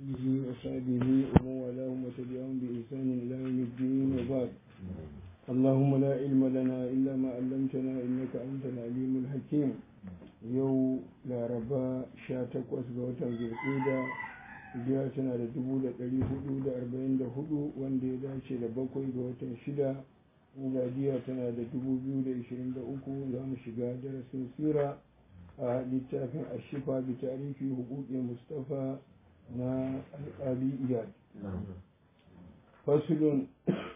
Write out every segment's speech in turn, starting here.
به وصحبه ومن والاهم وتبعهم بإحسان إلى يوم الدين وبعد اللهم لا علم لنا إلا ما علمتنا إنك أنت العليم الحكيم yau laraba 18 ga watan zulƙida hijira tana da 444 wanda ya dace da bakwai ga watan shida miladiya tana da 2023 za mu shiga darasin sira a littafin ashifa bi tarihi hukukin mustafa na alƙali iyad fasulun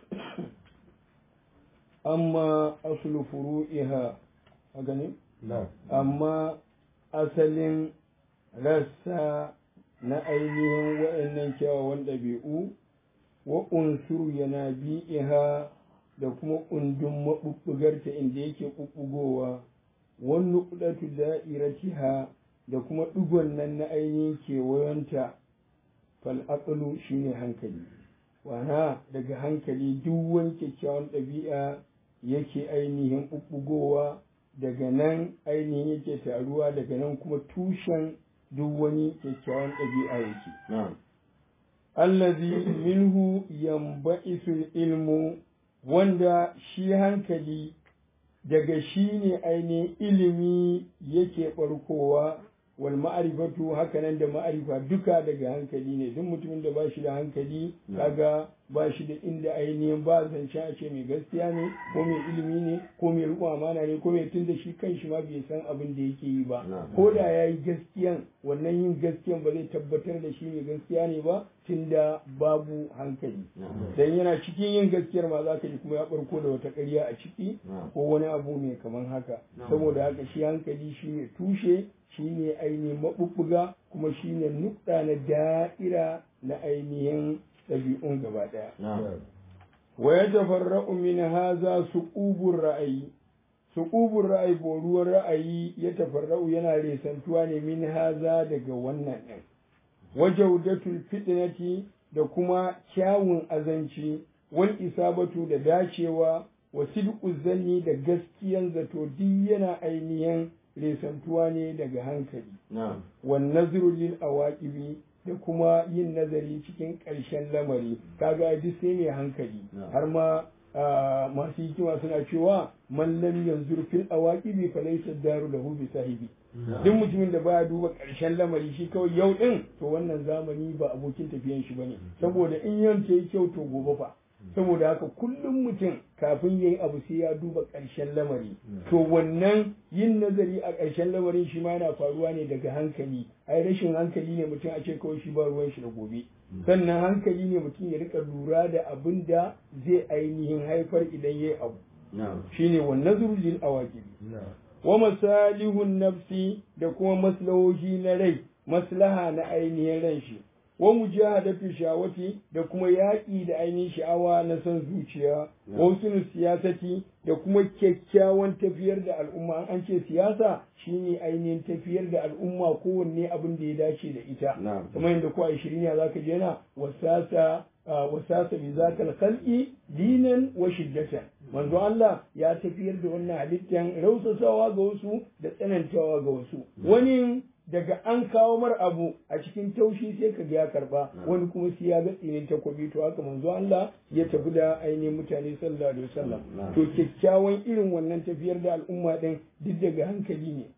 amma asulu furu'iha a ganin amma asalin rassa na ainihin waɗannan kyawawan ɗabi'u wa unsuru yana bi'iha da kuma ƙundun maɓuɓɓugarta inda yake ɓuɓɓugowa wani ƙudatu da'iratiha da kuma ɗigon nan na ainihin kewayonta fal'aƙalu shine hankali wana daga hankali duk wani kyakkyawan ɗabi'a yake ainihin ɓuɓɓugowa daga nan ainihin yake taruwa daga nan kuma tushen duk wani kyakkyawan ɗabi'a yake. Allazi minhu yamba'isul ilmu wanda shi hankali daga shi ne ainihin ilimi yake ɓarkowa wal ma'arifatu hakanan da ma'arifa duka daga hankali ne duk mutumin da ba shi da hankali kaga ba shi da inda ainihin ba zancen a ce mai gaskiya ne ko mai ilimi ne ko mai riƙon amana ne ko mai tun da shi kan shi ma bai san abin da yake yi ba ko da ya yi gaskiyan wannan yin gaskiyan ba zai tabbatar da shi mai gaskiya ne ba tun da babu hankali dan yana cikin yin gaskiyar ma za ka ji kuma ya barko da wata ƙarya a ciki ko wani abu mai kaman haka saboda haka shi hankali shi ne tushe shi ne ainihin maɓuɓɓuga kuma shi ne nukɗa na da'ira na ainihin ɗabi'un gaba ɗaya. Wa ya tafarra'u min haza suqubur ra'ayi suqubur ra'ayi boruwar ra'ayi ya tafarra'u yana resantuwa ne min haza daga wannan ɗin. Wajaudatul fitnati da kuma kyawun azanci wal isabatu da dacewa wa sidqu zanni da gaskiyan zato duk yana ainihin resantuwa ne daga hankali. Wan nazru lil awaqibi da kuma yin nazari cikin ƙarshen lamari kaga duk sai mai hankali har ma masu hikima suna cewa man lam yanzur fil awaqibi fa laysa daru lahu bi sahibi duk mutumin da baya duba ƙarshen lamari shi kawai yau din to wannan zamani ba abokin tafiyan shi bane saboda in yanke yi kyau to gobe fa saboda haka kullum mutum kafin ya yi abu sai ya duba ƙarshen lamari to wannan yin nazari a ƙarshen lamarin shi ma yana faruwa ne daga hankali ai rashin hankali ne mutum a ce kawai shi ba ruwan shi da gobe sannan hankali ne mutum ya rika lura da abin da zai ainihin haifar idan ya yi abu shine wannan zurjin awakibi wa masalihun nafsi da kuma maslahohi na rai maslaha na ainihin ran shi wa mujahadatu shawati da kuma yaƙi da ainihin sha'awa na son zuciya wa sunu siyasati da kuma kyakkyawan tafiyar da al'umma an ce siyasa shine ainihin tafiyar da al'umma kowanne abin da ya dace da ita kamar yadda ko a shirin ya zaka je na wasasa wasasa bi zakal khalqi dinan wa shiddatan manzo Allah ya tafiyar da wannan halittan rausasawa ga wasu da tsanantawa ga wasu wani daga an kawo mar abu a cikin taushi sai ka ya karba wani kuma sai ya ga tsinin takobi to haka manzo Allah ya tafi da ainihin mutane sallallahu alaihi wasallam to kyakkyawan irin wannan tafiyar da al'umma din duk daga hankali ne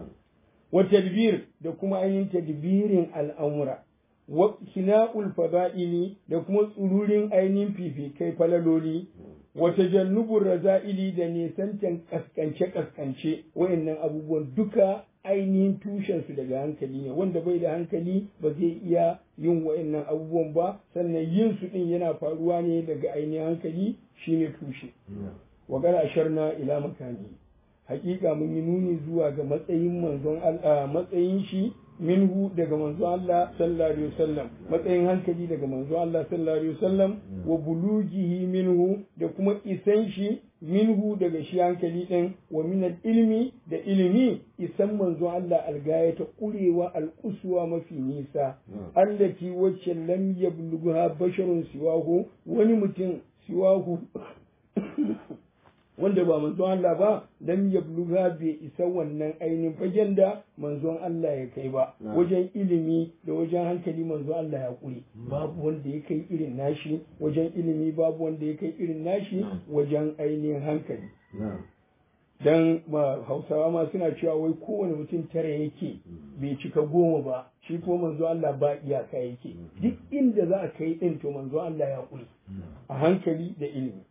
wa tadbir da kuma ainihin tadbirin al'amura wa kina'ul fada'ili da kuma tsururin ainihin fifikai falaloli wa tajannubur raza'ili da nisantan kaskance kaskance wayannan abubuwan duka ainihin tushensu daga hankali ne wanda bai da hankali ba zai iya yin wa'annan abubuwan ba sannan yin su din yana faruwa ne daga ainihin hankali shine tushe wa gara asharna ila makani hakika mun yi nuni zuwa ga matsayin manzon Allah matsayin shi minhu daga manzo Allah sallallahu alaihi wasallam matsayin hankali daga manzo Allah sallallahu alaihi wasallam wa bulugihi minhu da kuma isan shi minhu daga shi hankali din wa min ilmi da ilimi isan manzo Allah algaya ta kurewa al'uswa mafi nisa allati wacce lam yablugha basharun siwahu wani mutum siwahu wanda ba manzon Allah ba lam yabluga bai isa wannan ainihin fagen da manzon Allah ya kai ba wajen ilimi da wajen hankali manzon Allah ya kure babu wanda ya kai irin nashi wajen ilimi babu wanda ya kai irin nashi wajen ainihin hankali dan ma hausawa ma suna cewa wai kowane mutum tara yake bai cika goma ba shi ko manzo Allah ba iyaka yake duk inda za a kai din to manzo Allah ya kuri a hankali da ilimi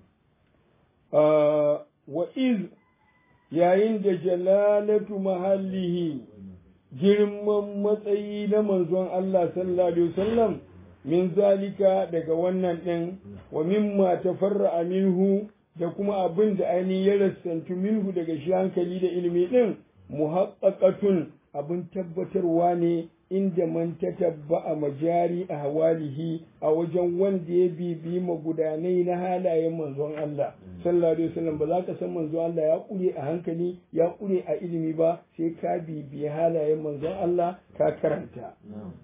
wa iz yayin da jalalatu mahallihi girman matsayi na manzon Allah sallallahu alaihi wasallam min zalika daga wannan din wa mimma tafarra'a minhu da kuma abin da ainihin ya rassantu minhu daga shi hankali da ilimi ɗin muhaqqaqatun abin tabbatarwa ne inda man tatabba a majari a hawalihi a wajen wanda ya bibi magudanai na halayen manzon Allah sallallahu alaihi wasallam ba za ka san manzon Allah ya kure a hankali ya kure a ilimi ba sai ka bibi halayen manzon Allah ka karanta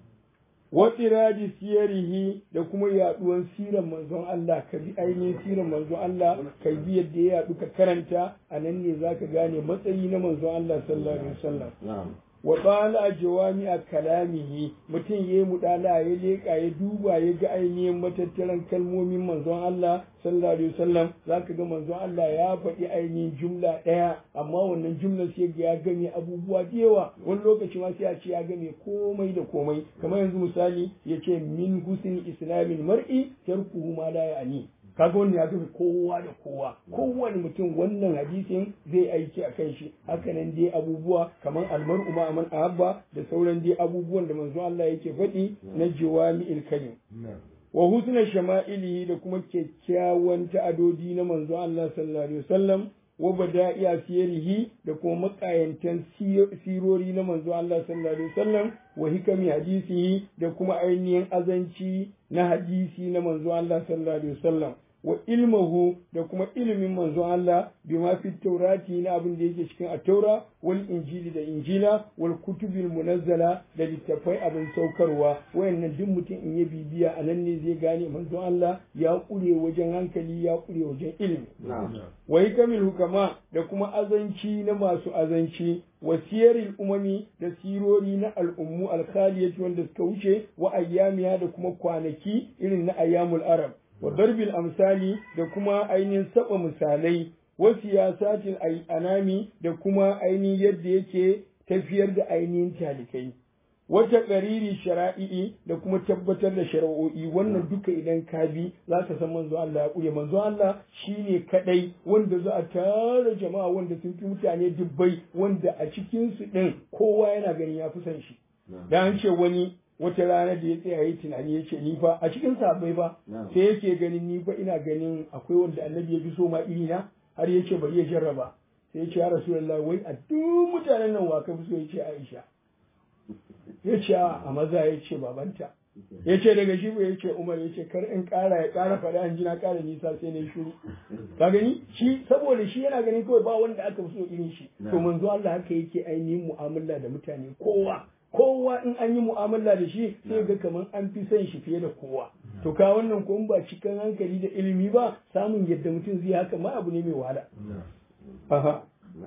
watsiradi siyarihi da kuma yaduwan siran manzon Allah ka bi ainihin siran manzon Allah ka bi yadda ya yadu ka karanta a nan ne zaka gane matsayi na manzon Allah sallallahu alaihi wasallam wa bala jawami a kalamihi mutum yayi mudala ya leka ya duba ya ga ainihin matattaran kalmomin manzon Allah sallallahu alaihi wasallam zaka ga manzon Allah ya faɗi ainihin jumla ɗaya amma wannan jumlar sai ya game abubuwa da yawa wani lokaci ma sai a ce ya game komai da komai kamar yanzu misali ya ce min husni islamin mar'i tarkuhu ma la ya'ni kaga wannan ya tafi kowa da kowa kowane mutum wannan hadisin zai aiki a kan shi hakanan dai abubuwa kamar almar'u ma man ahabba da sauran dai abubuwan da manzo Allah yake faɗi na jawami'il kalim wa husna shama'ilihi da kuma kyakkyawan ta'adodi na manzo Allah sallallahu alaihi wasallam wa bada'iya siyarihi da kuma makayantan sirori na manzo Allah sallallahu alaihi wasallam wa hikami hadisihi da kuma ainihin azanci na hadisi na manzo Allah sallallahu alaihi wasallam wa ilmuhu da kuma ilimin manzo Allah bima fi taurati na abin da yake cikin at-taura wal injili da injila wal kutubil munazzala da littafai abin saukarwa wayannan duk mutum in ya bibiya a nan ne zai gane manzo Allah ya kure wajen hankali ya kure wajen ilimi wa hikamil hukama da kuma azanci na masu azanci wa siyaril umami da sirori na al'ummu alkhaliyati wanda suka wuce wa ayyamiya da kuma kwanaki irin na ayyamul arab wa darbil amsali da kuma ainihin saba misalai wa siyasatil anami da kuma ainihin yadda yake tafiyar da ainihin talikai wata ƙariri shara'i'i da kuma tabbatar da shari'o'i wannan duka idan ka bi za ka san manzo Allah ya ƙure manzo Allah shine kadai wanda za a tara jama'a wanda sun fi mutane dubbai wanda a cikin su din kowa yana ganin ya fi san shi da an ce wani wata rana da ya tsaya yi tunani ya ce ni fa a cikin sabai ba sai yake ganin ni fa ina ganin akwai wanda annabi ya fi so ma iri na har ya ce bari ya jarraba sai ya ce ya rasulullahi wai a duk mutanen nan wa ka fi so ya ce Aisha ya ce a maza ya ce babanta ya ce daga shi ya ce umar ya ce kar in kara ya kara faɗa an jina kara nisa sai na shuru ka gani shi saboda shi yana ganin kawai ba wanda aka fi so irin shi to manzo Allah haka yake ainihin mu'amala da mutane kowa kowa in an yi mu'amala da shi sai ga kamar an fi son shi fiye da kowa to ka wannan ko ba cikin hankali da ilimi ba samun yadda mutum zai haka ma abu ne mai wahala aha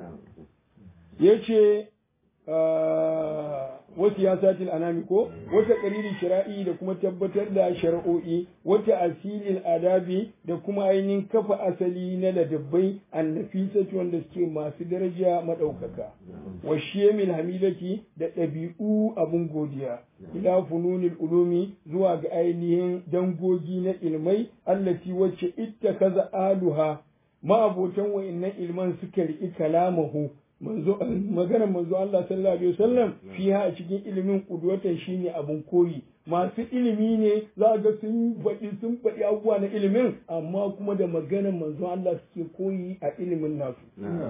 yace wasu ya satil anami ko wata ƙariri shira'i da kuma tabbatar da shari'o'i wata asilin adabi da kuma ainihin kafa asali na ladabbai annafisati wanda suke masu daraja maɗaukaka wa shemil hamidati da ɗabi'u abun godiya ila fununil ulumi zuwa ga ainihin dangogi na ilmai allati wacce itta kaza aluha ma'abotan wa'innan ilman suka riƙi kalamahu manzo magana manzo Allah sallallahu alaihi wasallam fiha a cikin ilimin kudwatan shine abun koyi masu ilimi ne za ga sun faɗi sun faɗi abubuwa na ilimin amma kuma da maganar manzo Allah suke koyi a ilimin nasu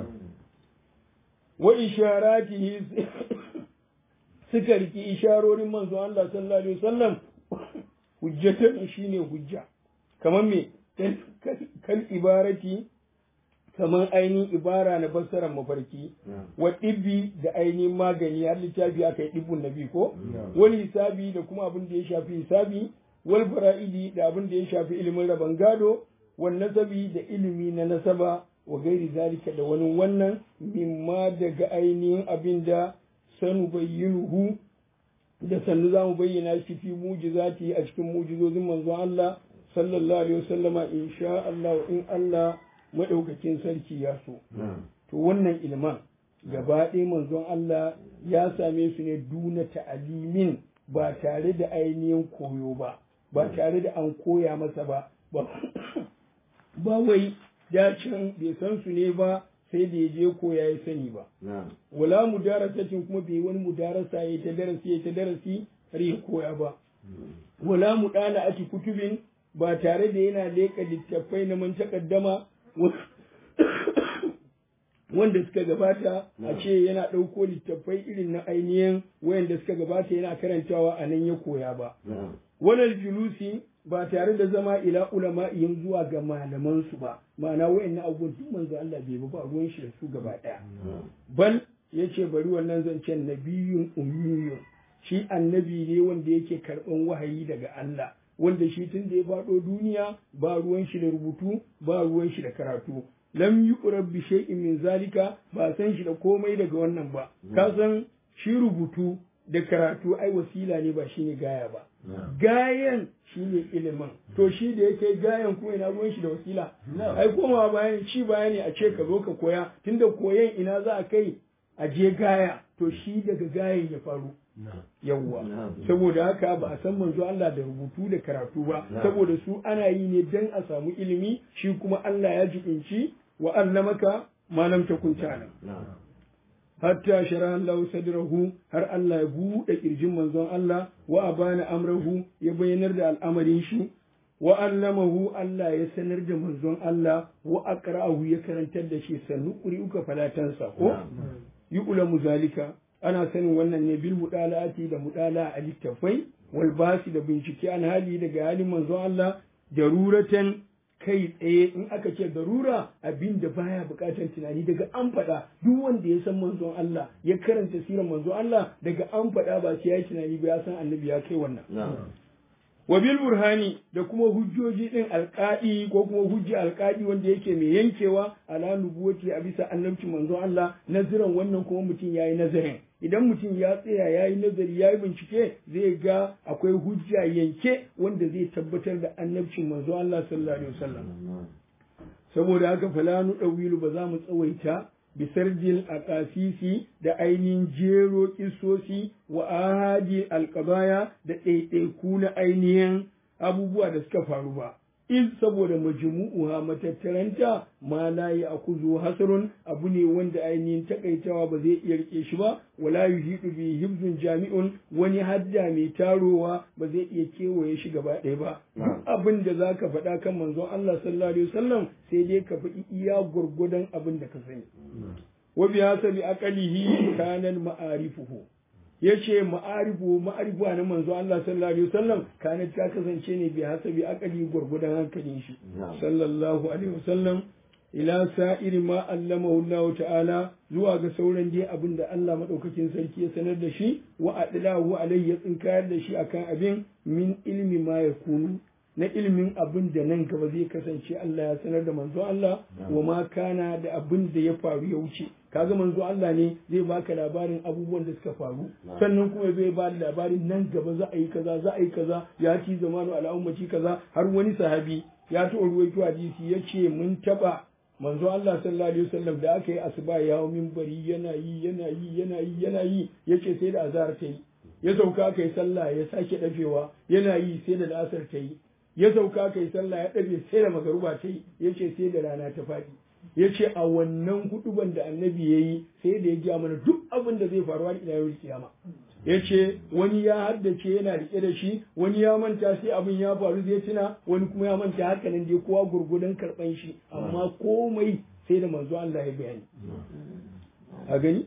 wa isharatihi suka riki isharorin manzo Allah sallallahu alaihi wasallam hujjatan shine hujja kamar me kal ibarati kamar ainihin ibara na fassarar mafarki wa ɗibbi da ainihin magani har littafi aka yi ɗibbun nabi ko wani hisabi da kuma abin da ya shafi hisabi wal fara'idi da abin da ya shafi ilimin rabon gado wal nasabi da ilimi na nasaba wa gairi zalika da wani wannan mimma daga ainihin abin da sanu bayyinuhu da sannu za mu bayyana shi fi mujizati a cikin mujizozin manzon Allah sallallahu alaihi wasallama insha Allah in Allah madaukakin sarki ya so to wannan ilman gaba ɗaya manzon Allah ya same su ne duna ta'alimin ba tare da ainihin koyo ba ba tare da an koya masa ba ba wai dacin bai san su ne ba sai da ya je koya ya sani ba wala mudarasatin kuma bai wani mudarasa ya ta darasi ya ta darasi har ya koya ba wala mudana ati kutubin ba tare da yana leka littattafai na man takaddama wanda suka gabata a ce yana ɗauko littattafai irin na ainihin wayanda suka gabata yana karantawa a nan ya koya ba walal julusi ba tare da zama ila ulama'ihim zuwa ga malamansu ba ma'ana wayannan abubuwan duk manzo Allah bai ba ruwan shi da su gaba ɗaya bal yace bari wannan zancen nabiyun ummiyun shi annabi ne wanda yake karɓan wahayi daga Allah wanda shi tun da ya faɗo duniya ba ruwan shi da rubutu ba ruwan shi da karatu lam yuqrab bi shay'in min zalika ba san shi da komai daga wannan ba ka san shi rubutu da karatu ai wasila ne ba shine gaya ba gayan shine ilimin to shi da yake gayan kuma ina ruwan shi da wasila ai komawa bayan shi bayani a ce ka zo ka koya tunda koyan ina za a kai a je gaya to shi daga gayan ya faru yawwa saboda haka ba a san manzo Allah da rubutu da karatu ba saboda su ana yi ne dan a samu ilimi shi kuma Allah ya jibinci wa allamaka ma lam takun ta'lam hatta shara Allah sadrahu har Allah ya buɗe kirjin manzon Allah wa abana amrahu ya bayyanar da al'amarin shi wa allamahu Allah ya sanar da manzon Allah wa aqra'ahu ya karantar da shi sannu uka falatansa ko yi ulamu zalika ana sanin wannan ne bil mudalati da mudala a littafai wal basi da bincike an hali daga halin manzon Allah daruratan kai tsaye in aka ce darura abin da baya bukatar tunani daga an faɗa duk wanda ya san manzon Allah ya karanta sirar manzon Allah daga an faɗa ba sai ya yi tunani ba ya san annabi ya kai wannan wa bil burhani da kuma hujjoji din alqadi ko kuma hujji alqadi wanda yake mai yankewa ala nubuwati a bisa annabci manzon Allah naziran wannan kuma mutum yayi nazarin idan mutum ya tsaya yayi nazari yayi bincike zai ga akwai hujja yanke wanda zai tabbatar da annabcin manzon Allah sallallahu alaihi wasallam saboda haka falanu dawilu ba za mu tsawaita bisardil aqasisi da ainihin jero kisosi wa ahadi alqabaya da ɗaiɗaiku na ainihin abubuwa da suka faru ba in saboda majmu'uha matattaranta ma la ya'khudhu hasrun abu ne wanda ainihin takaitawa ba zai iya rike shi ba wala yuhidu bi hibzun jami'un wani hadda mai tarowa ba zai iya kewaye shi gaba ɗaya ba duk abin da zaka faɗa kan manzon Allah sallallahu alaihi wasallam sai dai ka faɗi iya gurgudan abin da ka sani wa bi hasabi aqalihi kana ma'arifuhu yace ma'arifu ma'arifu na manzo Allah sallallahu alaihi wasallam kana ta kasance ne bi hasabi akali gurgudan hankalin shi sallallahu alaihi wasallam ila sa'iri ma allamahu Allah ta'ala zuwa ga sauran dai abin da Allah madaukakin sarki ya sanar da shi wa adlahu alaihi ya tsinkayar da shi akan abin min ilmi ma yakunu na ilimin abin da nan gaba zai kasance Allah ya sanar da manzo Allah wa ma kana da abin da ya faru ya wuce kaga manzo Allah ne zai baka labarin abubuwan da suka faru sannan kuma zai ba labarin nan gaba za a yi kaza za a yi kaza ya ci zamanu ala ummati kaza har wani sahabi ya ta ruwaito hadisi yace mun taba manzo Allah sallallahu alaihi wasallam da aka yi asuba ya hawo minbari yana yi yana yi yana yi yana yi yace sai da azhar ta yi ya sauka aka yi sallah ya sake dafewa yana yi sai da la'asar ta yi ya sauka kai sallah ya ɗabe sai da magaruba ta yi ya ce sai da rana ta faɗi ya ce a wannan huduban da annabi ya yi sai da ya gaya mana duk abin da zai faruwa ila yau kiyama ya ce wani ya haddace yana rike da shi wani ya manta sai abin ya faru zai tuna wani kuma ya manta haka nan dai kowa gurgudan karɓan shi amma komai sai da manzo Allah ya bayani a gani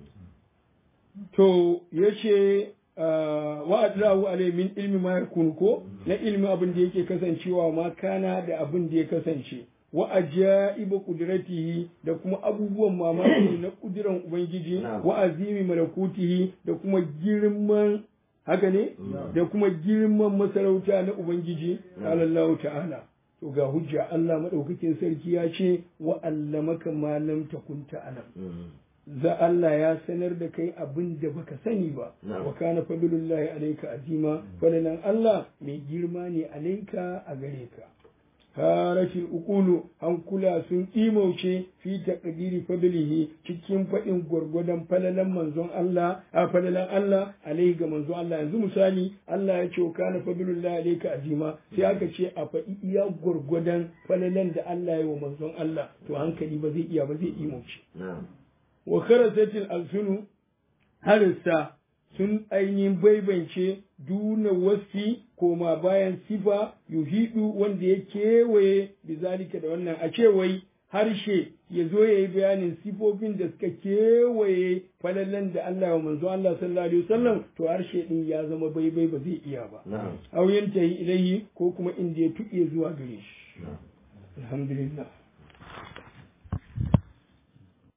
to ya ce wa adlahu alai min ilmi ma yakun ko na ilmi abin da yake kasancewa ma kana da abin da ya kasance wa ajaibu qudratihi da kuma abubuwan mamaki na kudiran ubangiji wa azimi malakutihi da kuma girman haka ne da kuma girman masarauta na ubangiji Allah ta'ala to ga hujja Allah madaukakin sarki ya ce wa allamaka ma lam takun ta'lam za Allah ya sanar da kai abin da baka sani ba wa kana fadlullahi alayka azima fadalan Allah mai girma ne alayka a gare ka harashil ukulu hankula sun imauce fi taqdiri fadlihi cikin faɗin gwargwadon falalan manzon Allah a falalan Allah alaihi ga manzon Allah yanzu misali Allah ya ce kana fadlullahi alayka azima sai aka ce a faɗi iya gwargwadon falalan da Allah ya wa manzon Allah to hankali ba zai iya ba zai imauce wa kharasatil alsunu harista sun ainihin baibance duna wasi koma bayan sifa yuhidu wanda ya kewaye bizalika da wannan a cewai harshe ya zo ya yi bayanin sifofin da suka kewaye falallan da Allah wa manzo Allah sallallahu alaihi wasallam to harshe din ya zama baibai ba zai iya ba auyen ta yi ilahi ko kuma inda ya tuƙe zuwa gare shi alhamdulillah